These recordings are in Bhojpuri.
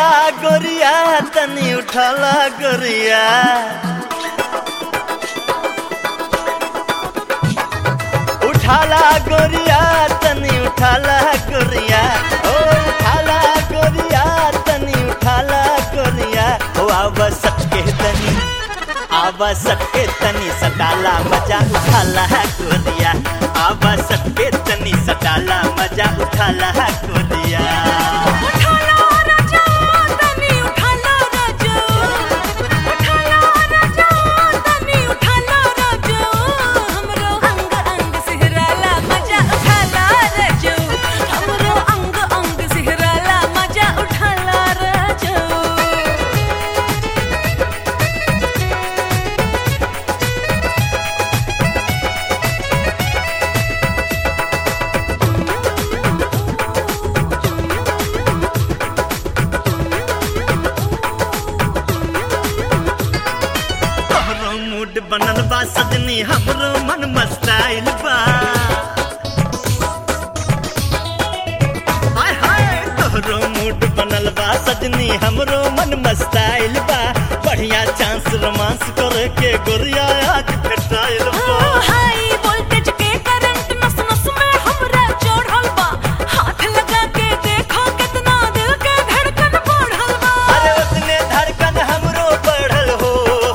उठाला गोरिया तनी उठाला गोरिया उठाला गोरिया तनी उठाला गोरिया ओ उठाला गोरिया तनी उठाला गोरिया ओ आवा सटके तनी आवा सटके तनी सटाला मजा उठाला गोरिया आवा सटके तनी सटाला मजा उठाला गोरिया उठाला राजा तनी उठाला राजा उठाला राजा तनी उठाला राजा हमरो अंग अंग सिहराला मजा उठाला राजा हमरो अंग अंग सिहराला मजा उठाला राजा तोहरो मूड बनल बा सजनी हमरो मन मस्ताइल बा हाय हाय तोहरो मूड बनल बा सजनी हमरो मन मस्ताइल बा बढ़िया चांस रोमांस करे के गोरिया आज भेटाइल बा हाई वोल्टेज के करंट नस नस में हमरा चढ़ल बा हाथ लगा के देखो कितना दिल के धड़कन बढ़ल बा अरे उतने धड़कन हमरो बढ़ल हो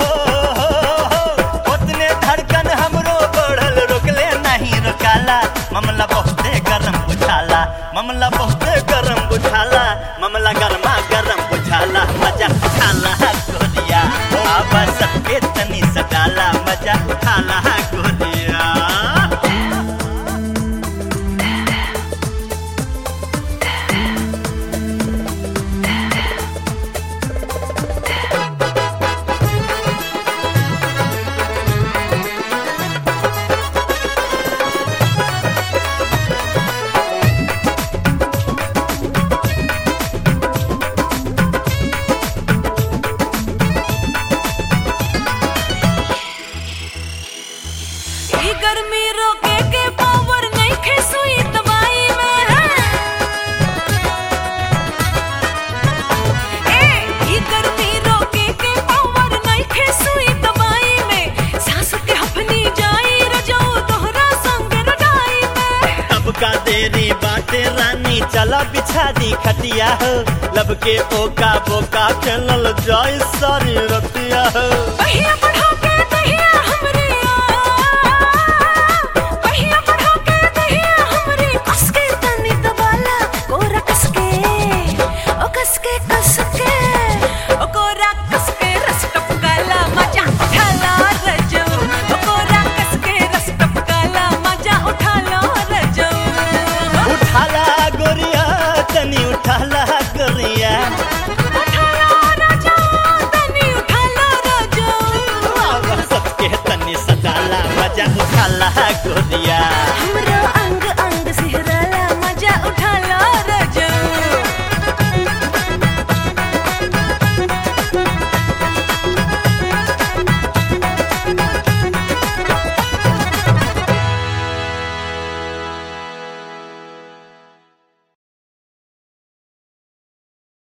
उतने धड़कन हमरो बढ़ल रोकले नहीं रोकाला मामला बहुते गरम बुझाला मामला बहुते गरम बुझाला मामला गरमा गरम बुझाला मजा उठाला गोरिया आबा सबके तनी सटाला मजा उठाला गोरिया ई गर्मी रोके के पावर नहीं खे सुई दवाई में है ए ई गर्मी रोके के पावर नहीं खे सुई दवाई में सांस के हफनी जाई रजो तोहरा संग रडाई में अब का देरी बाटे रानी चला बिछा दी खटिया हो लब के ओका बोका खेलल जाय सारी रतिया हो पहिया बढ़ा